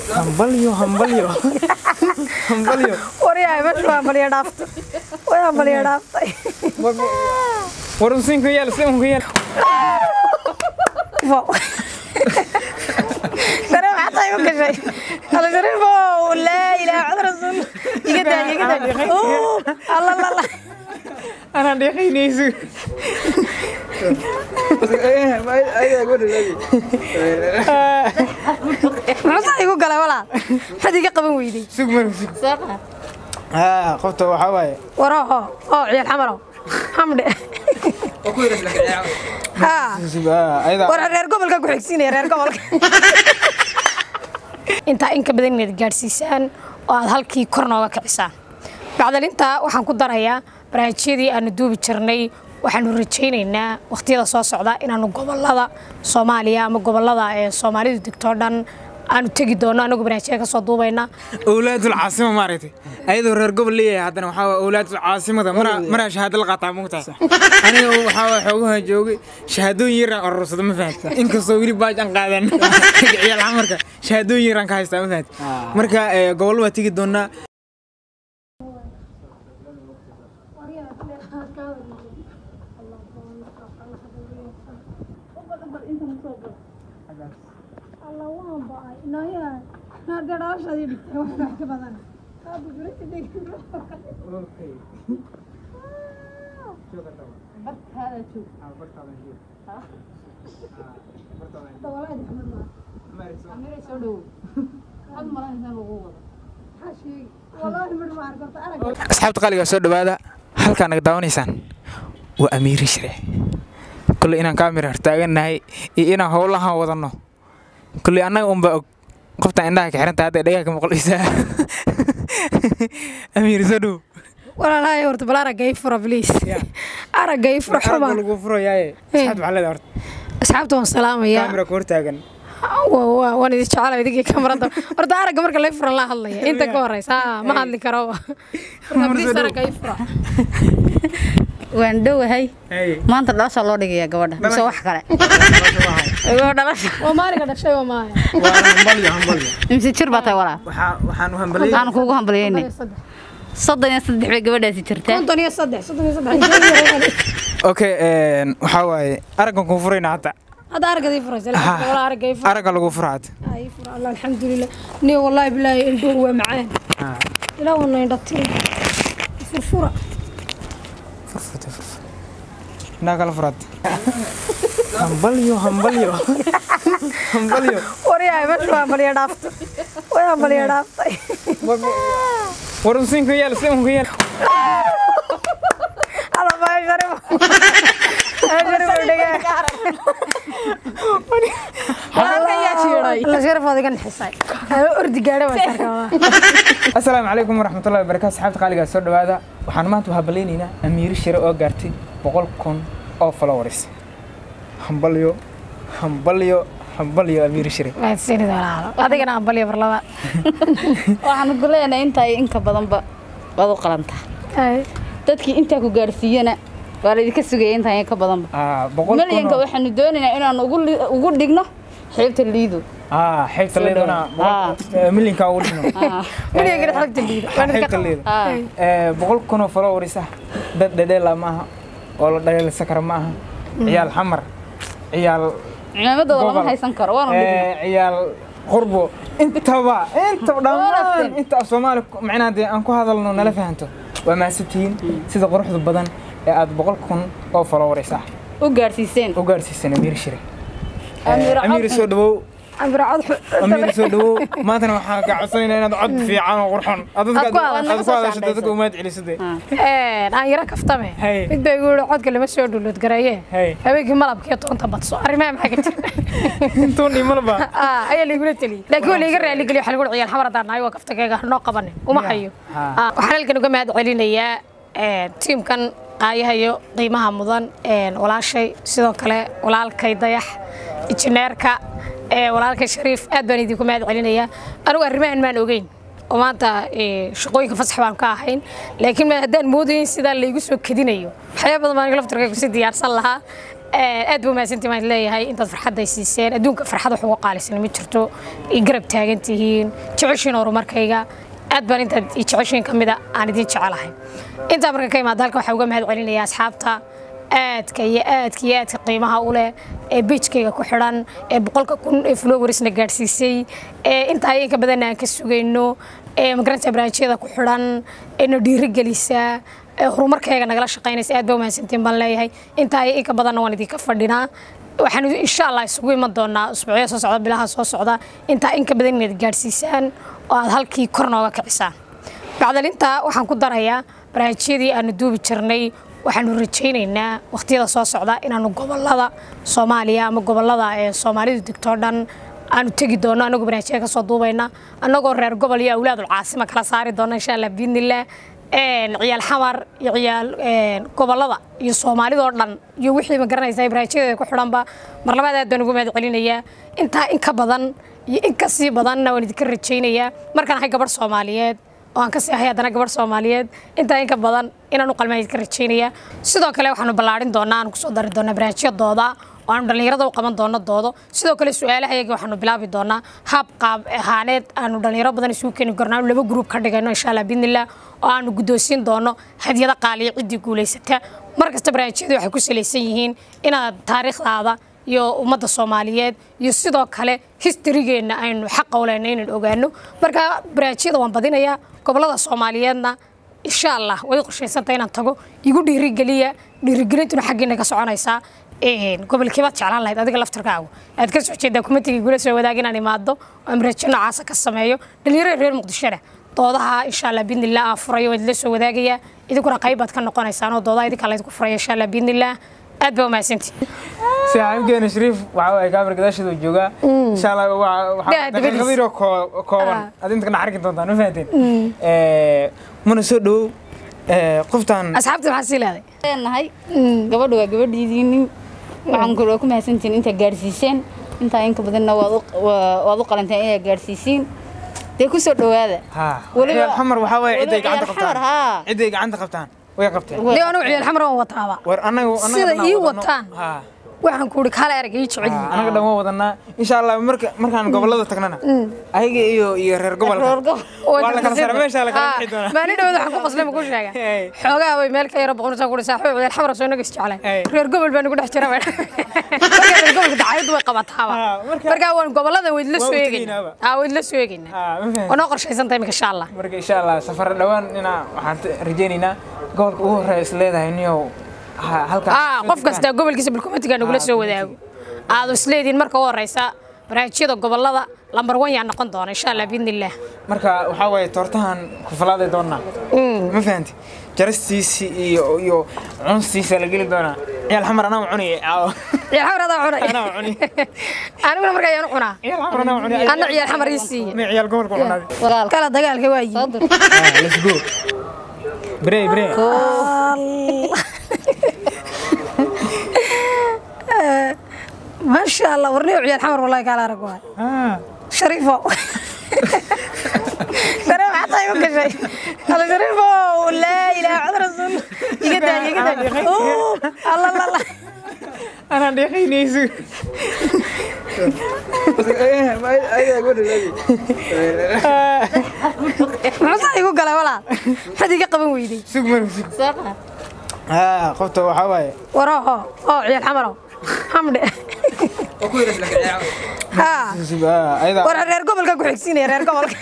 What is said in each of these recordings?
hambalyo hambalyo hambalyo waryahay meesha waa hambalyo dhaaftay way hambalyo dhaaftay war usiinku yaal usiinku yaal Wow. Dareen maxaa igu gashay? Alla dareen wow, laa ilaaha illa rasuul. Iga daa, iga daa. Oh, alla la la. anaa dheeqaynayso Maxaa igu galay walaal? Maxaad iga qaban weyday? sug mar sug haa qofta waxaa waaye Waro oo, oo ciyaal xamaro. Xamde. Ha. sug haa ayada War reer gobolka ku xigsiinaya reer gobolka. Intaa in ka badan inaad gaadhsiisaan oo aad halkii kor nooga kicisaan. Bacdalinta waxaan ku darayaa barnaamijyadii aanu duubi jirnay waxaanu rajaynaynaa waqtiyada soo socda inaanu gobolada Soomaaliya ama gobolada ee Soomaalidu degto oo dhan aanu tegi doono anagu barnaamijyada ka soo duubayna awlaadul caasima maaragtay ayadoo reer gobol leeyahay haddana waxaa waa awlaadul caasimada maraa maraa shahaado la qaataa mugtahay aniga waxaa waa xoogaha joogay shahaadooyin yaraan urursada ma fahamta inkastoo weli baaj aan qaadan ciyaal xamarka shahaadooyin yaraan ka haystaa ma fahamta marka eh, gobol waa tegi doonaa asxaabta qaaliga soo dhawaada halkaa naga daawanaysaan waa amiiri shire kulley inaan kaamira hortaagannahay iyo inaan howlahan wadanno kulley annaga unbaa og qoftaan indhaha ka xiranta hadda dhagaha ka maqlaysaa amiir soo dhow walaalahay horta bal aragga ii fura please aragga ii fura xuma lagu furayaaye asxaabta maxaa leedahay horta asxaabta waan salaamayaa kaamira ku hortaagan Wa- wa- waan idin jecela idinkii kamarada horta aragga marka lay furan la hadlaya inta ka horeysa haa, ma hadli karo Horta please aragga ii fura waan dhowahay Hey. maanta dhalasha loo dhigayaa gabadha mise wax kale gabadha dhalasha waa maalinka dhashay waa maaya waa hambalyo hambalyo mise jir baa tahay walaa waxaa waxaan u hambaliyay aan kuugu hambalyeynay soddon iyo saddex bay gabadhaasi jirtaa konton iyo saddex soddon iyo saddex okay een, waxaa waaye araggan kuu furayna hadda hadda aragga ii furaysa wala aragga ii fura aragga lagu fura hadda Ah, ii fura allah alxamdulilah ni wallahi bilaahi indhuhu waa macaan ilaa wana indha tiri furfura furfurta furfur indhaha kala furaad hambalyo hambalyo hambalyo waryahay meesha waa hambalyo dhaaftay way hambalyo dhaaftay war usiinku yaal usiinku yaal alla baa sharif sharif dhege halka yaa jiiray la sharif adiga nixisay ordi gaadhay waa sarkaa asalaamu calaykum waraxmatullahi wabarakaatu asxaabta qaaligaa soo dhawaada waxaan maanta u habalaynaynaa amiiri shire oo gaartay boqol kun oo followers hambalyo hambalyo hambalyo amiiri shire mahadsanid walaalo adigana hambalyo mar labaad waxaan ku leenahay intaa iyo inka badanba waad u qalantaa dadkii intaa ku gaarsiiyana waa laydinka sugaya intaa iyo ka badanba Ah, boqol kun malyanka oo- waxaanu doonaynaa inaan ugu li- ugu dhigno xeebta liido ah xeybta leedana Ah. milinka ugu dhino miligana xagta liida xeybta leeda Ah. Eh, boqol kun oo followers ah dad dhedheela ma aha oo la dhaleelsan kara ma aha ciyaal xamar ciyaal ciidamadooda lama Gobol. haysan karo waanu dhigno eh, ciyaal qurbo intaba intaba dhammaan Walaasteen. inta af soomaali ku- macnaha dee aan ku hadalno nala fahanto waa mahadsantihiin sida quruxda badan ee aad boqol kun oo followers ah u gaarsiiseen u gaarsiisan amiir shire Amiir Eh, amiir Codki. soo dhawow ambira cod amiir soo dhawow maantana waxaan kaa codsanaynaa inaad cod fiican oo qurxon aad dadka Aad ku hadasho. aad ku hadasho dadka umaad celisade aan yara kaftame Hey. mid bay igu yihi codka lama soo dhulood gareeye Hey. habeenkii malabkii toonta badso arrimaha maxaa ka jira intuun imalba Ah, ayaa laigula teliyey laakiin waa laiga raaligeliyo waxa lagu ciyaal xamar haddaan nahay waa kaftageega hanoo qabanin uma hayo Ha. Ah, waxaan halkan uga mahad celinayaa eh, tiimkan qaayahayo qiimaha mudan eh, walaashay sidoo kale walaalkay dayax injineerka eh, walaalkay shariif aad baan idinku mahad celinayaa anigu arrimahan maan ogeyn oo maanta eh, shaqooyinka fasax baan ka ahayn laakiin ma- haddaan moodayin sidaa laygu soo kedinayo waxyaaba badan baan aniga laftirkaygu si diyaarsan lahaa aad buu mahadsantii waan leeyahay intaad farxadday siiseen adduunka farxad wax uga qaalisan ma jirto i garab taagan tihiin jeceshiin horumarkayga aad baan intaad i jeceshiin ka mida aan idin jecelahay intaa marka ka imaada halkan waxaa uga mahad celinaya asxaabta aadka iyo aadka iyo aadka qiimaha u leh ee beijkayga ku xidhan ee boqolka kun ee flowers na gaadhsiisay ee intaa inka badanna aan ka sugayno ee magaranta barnaamijyada ku xidhan ee na dhiirigelisa ee horumarkayga nagala shaqaynaysa aad baa umahadsantiin baan leeyahay intaa iyo inka badanna waan idinka fadhinaa waxaan insha allah isugu iman doonaa usbuucyo soo socda bilaha soo socda intaa inka badan inaad gaadhsiisaan oo aad halkii kor nooga kicisaan bacdalintaa waxaan ku darayaa barnaamijyadii aanu duubi jirnay waxaanu rajaynaynaa waqtiyada soo socda inaanu gobolada soomaaliya ama gobolada ee soomaalidu degtoo dhan aanu tegi doono anagoo barnaamijyada ka soo duubayna annagoo reer gobol iyo awlaadul caasima kala saari doona insha allah biidnillah ciyaal xamar iyo ciyaal gobolada iyo soomaalidoo dhan iyo wixii ma garanaysaa barnaamijyadeeda ku xidhanba mar labaad aad baan ugu mahad celinayaa intaa in ka badan iyo in ka sii badanna waan idinka rajaynayaa markaan ahay gabadh soomaaliyeed oo aan ka sii ahay haddana gabadh soomaaliyeed intaa in ka badan inaan u qalmaan idinka rajaynayaa sidoo kale waxaanu ballaarin doonaa aan kusoo dari doonaa barnaamijyadooda oo aanu dhallinyarada u qaban doono doodo sidoo kale su-aalaha iyaga waxaanu bilaabi doonaa haab qaab ahaaneed aanu dhallinyaro badan isugu keeni karno aanu laba gruub ka dhigayno insha allah biidnillah oo aanu guddoonsiin doono hadyada qaaliya ciddii guulaysata mar kasta barnaamijyadu waxay ku salaysan yihiin inaad taariikhdaada iyo ummadda soomaaliyeed iyo sidoo kale historygeenna aynu xaqa u lehna inaan ogaano marka barnaamijyada waan badinayaa gobolada soomaaliyeedna insha allah way qorshaysantay inaan tago igu dhiirigeliya dhiirigelintuna xaggiina ka soconaysaa gobolkeebaad jeclaan lahayd adiga laftarkaagu aad ka soo jeedaa kumatigii gula soo wadaag inaan imaado oo amrajo noocaasa ka sameeyo dhalinyarada reer muqdishona doodaha insha allah biidnillah aan furayo waan idila soo wadaagayaa idinkuna qayb baad ka noqonaysaan oo doodaha idinka laydinku furaya insha allah biidnillah aad baa umahadsantii saaxiibkeena shariif waxa waaye kaamir gadaasheedu joogaa insha allah Daa, dabadiis. daqiiqado yaroo koo- kooban Ah. ad inta kana arki doontaan ma fahanteen muna soo dhowow qoftaan asxaabta maxaa sii leeday leenahay gabadha waa gabadhiidiinin waxaan kaloo ku mahadsantihiin intaa gaadhsiiseen intaa inka badanna waad u- waa- waad u qalanteen inaad gaadhsiisiin dee ku soo dhowaada ha Weliba- ciyaal xamar waxaa waaye weliba cidday gacanta ciyaal xamar, qabtaan haa. cidday gacanta qabtaan way qabteen dee anugu ciyaal xamar waan wataaba war anagu anaga sida dhan ii waa wadano. wataan ha waxaan ku ihi kaale erag ii jecel ha, yihiin anaga dhan waa wadanaa insha allah marka markaan gobolada tagnana ayaga iyo iyo reer gobolka Reer gobol. waa la kala sara meesha la kala bixi doonaa maalin dhawaad waxaan ku qasnay ma ku sheega Hey. xoogaa way meel ka yaro boqonaysaa ku saaxiib ciyaal xamar soo nagas jeclay Hey. reer gobol baa nagu dhex jira marka reer gobolka dacayadu way qabataaba Ah, marka- marka waan gobolada way la Waa soo u eegaynaa tegaynaaba. ah way la soo eegaynaa ha ma fahanteen oo noo qorshaysan tahay insha allah marka insha allah safar dhawaan inaa waxaan t- rajaynaynaa gobolka ugu horeeya is leedahay niyow ha- halkaas ah soo qof degtaan. kasta gobolkiisa bilkumatiga nagula Ah, soo wadaago aad isleediin marka u horeysa barnaamijyada gobolada lambar wan yaa noqon doona insha allah biidnillah marka waxaa waaye toortahan kufalaaday doonaa ma fahanti jarastiisi iyo iyo cunstiisa la geli doonaa ciyaal xamar anaa cunaya caawa ciyaal xamar adaa cunay anaa cuni aniguna marka ayaan u cunaa ciyaal xamar anaa cuni anna ciyaal xamar ii siiye ma ciyaal gobolka cunaaday walaal kala dagaalka waa soo yimi dur Ah, let's go brey brey maasha allah warniyo ciyaal xamar wallahi kaala arag waay Ah, shariifo shariif maxaa tahay u gashay alla shariifo laa ilaaha cad rasuul iga daa iga daa Oo, alla alla alla anaa dheeqaynayso muxuu saa igu galay walaal maxaad iga qaban weyday sug mar sug soo qaad ah qofta waxaa waaye waraho oo ciyaal xamarow hamdhe haa sug ah ayada war reer gobolka ku xigsiinaya reer gobolka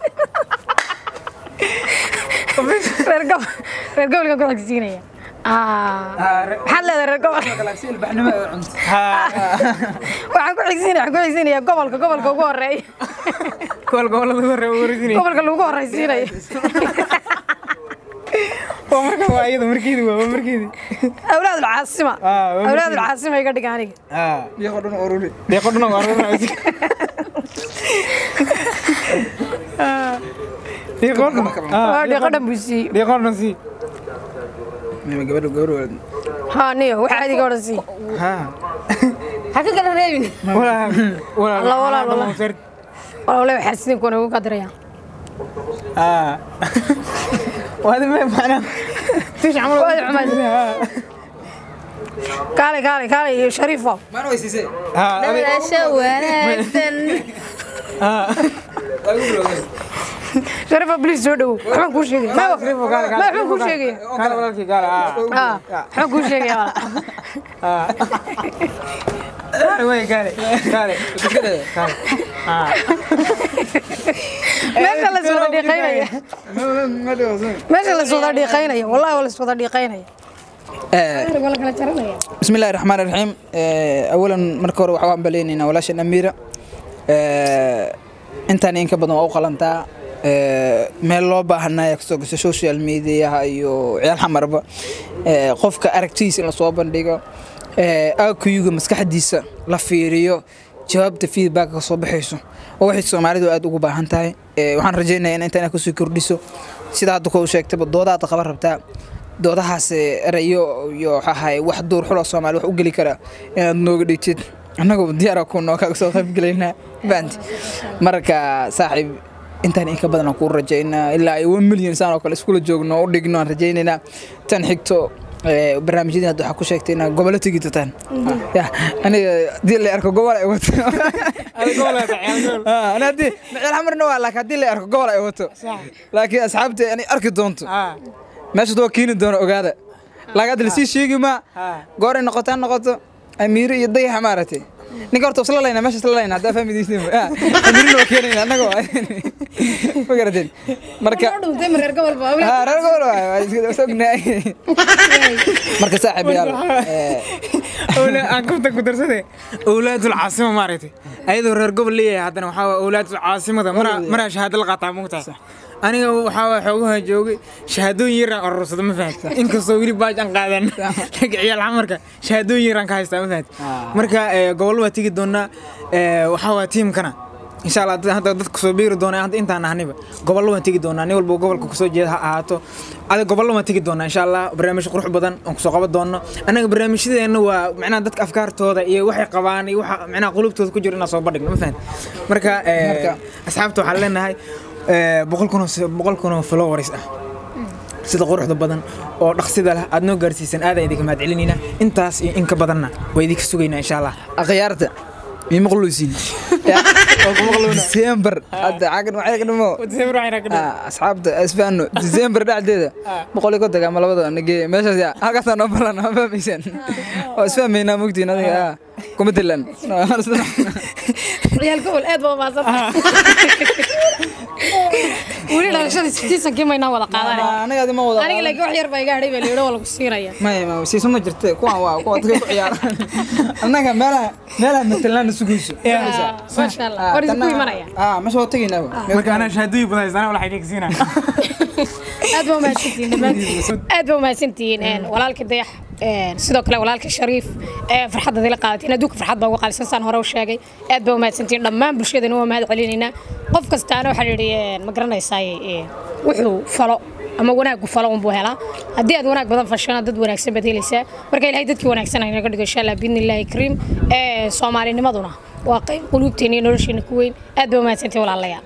reer gobol reer gobolka ku xigsiinaya Ah, re- maxaad leedahay reer gobol ha waxaan ku xigsiinaya waxaan ku xigsiinaya gobolka gobolka ugu horeeya kuwal gobolada ugu horeeya ugu horeysinayo gobolka lagu horeysiinayo waa marka waa iyada markeedi waa waa markeedi awlaad ulcaasima Ah, waa awlaad markii- ulcaasima iga dhiga aniga ah deeqo dhan ururi deeqo dhan ururi deeqo dhan waa dhiiqo dhan buu siiyey deeqo dhan si haa niyo waxaa adiga odhan sii ha ha ka kala reebin wala wala Wala, wala, wala. walawle waxaa sidin kuwana ugu qadiraya ah waadi ma macna tish camal Waadi xumayd. kaale kaale kaale iyo shariifo maana weysiisay dhalasho wanaagsan shariifo please soo dhawow waxbaan kuu sheegaya ma waxbaan kuu sheegaya Gaal walaalkii gaal ah. Ah, waxbaan kuu sheegaya walaal. Gaal wey gaal. Gaal. iska dhada Gaal. Ah. meesha la iswada dhiiqaynaya meesha la iswada dhiiqaynaya wallahi waa la iswada dhiiqaynaya waa la kala jaranaya بسم الله الرحمن الرحيم اولا marka hore waxaan baleenayna walaashan amiira intaan in ka badan waa u qalantaa meel loo baahanaya kasoo gasho social mediaha iyo ciyaal xamarba qofka aragtidiisa in lasoo bandhigo akuyuga maskaxdiisa la fiiriyo jawaabta feedback ka soo baxayso oo waxay soomaalidu aad ugu baahan tahay waxaan rajaynayaa in intaan kusii kordhiso sida hadda kuu sheegtayba doodaada qaban rabtaa doodahaas erayo iyo waxahay wax duur xulo soomaali wax u geli kara inaad nooga dhigtid annagoo diyaara ku noo kaga soo qayb gelaynaa baanti marka saaxiib intaan in ka badan aan kuu rajaynaa ilaa ay one million saan oo kale iskula joogno oo u dhigno aan rajaynaynaa tan xigto barnaamijyadii hadda waxaa ku sheegtay inaa gobollo tegi doontaan ya aniga haddii la arko gobol ay wato Adiga gobol aad tahay, gobol. Ah, ana haddii miceel xamarna waa laakiin haddii la arko gobol ay wato laakiin asxaabta ani arki doonto Ah. meeshaad waa keeni doona ogaada laakiin hadda lasii sheegi maa Ah. gooray noqotaa noqoto amiiro iyo dayaxa maaragtay ninka horta isla layna meesha isla layna haddaa fahmidiisnin amiirina waa keenayna annaga waa ma garateen marka dhuntay mareer gobol baa Ah, reer gobol waay, waa is- is ognahay marka saaxiib yaal eh, Awla- aan kaftan ku darsade awlaadul caasima maaragtay ayadoo reer gobol leeyahay haddana waxaa waa awlaadul caasimada maraa maraa shahaado la qaataa mugtahay aniga waxaa waa xoogaha joogay shahaadooyin yaraan urursada ma fahamta inkastoo weli baaj aan qaadan laakiin ciyaal xamarka shahaadooyin yaraan ka haystaa ma fahamta marka eh, gobol waa tegi doonaa eh, waxaa waa tiimkana insha allah dad- hadda dadka soo biiri doona hadda intaan ahniba gobollo waan tegi doonaa nin walba gobolka kusoo jeeda ha ahaato ada gobollo waan tegi doonaa insha allah barnaamij qurux badan aan kusoo qaban doono annaga barnaamijyadeena waa macnaha dadka afkaartooda iyo waxay qabaan iyo waxa macnaha qulubtooda ku jiro inaan soo bandhigno ma fahan marka eh, asxaabta waxaan leenahay eh, boqol kun oo s- boqol kun oo followers ah sida quruxda badan oo dhaqsida leh aad noo gaarsiisan aadaan idinka mahad celinayna intaas iyo in ka badanna waa idinka sugaynaa insha allah akhyaarta mii maqluusiin disembar hadda cagan waxay ka dhimo Ah, asxaabta isfaano disembar dhexdeeda boqol iyo konton ama labada nagee meeshaas yaa halkaasaa noo balan ma fahmaysaan oo isfahmaynaa mogtiin adiga ah kuma dilan ciyaal gobol aad baa umaasan weli dhalashadii sitiisankii maynaa wada qaadanay aniga adi ma wada aniga laakiin wax yar baa iga hadhay baa layidhi waa lagu siinaya maya ma siiso ma jirte kuwan waa kuwa dadka ku ciyaaraan annaga meelaha meelaha matalaan sugayso maasha allah war idinku imanaya ah meesha waa tegaynaaba marka anaa shahaadooyin badan haystaan walax idinka siinaa aad baa umahadsantihiin dhammaantiin aad baa umahadsantihiin een, walaalka dayax een, sidoo kale walaalka shariif ee farxadda dila qaadateen adduunka farxad baa uga qaalisan saan hore u sheegay aad baa umahadsantihiin dhammaan bulshadana waa mahad celinaynaa qof kastaana waxaa yidhi een, ma garanaysaa wuxuu falo ama wanaagu falo unbuu helaa haddii aad wanaag badan fashana dad wanaagsan baad helaysaa marka ilahay dadkii wanaagsan ha inaga dhigo insha allah biidni illaahi kariim ee soomaalinimaduna waa qayb quluubteena iyo nolosheena ku weyn aad baa umahadsantihiin walaalayaal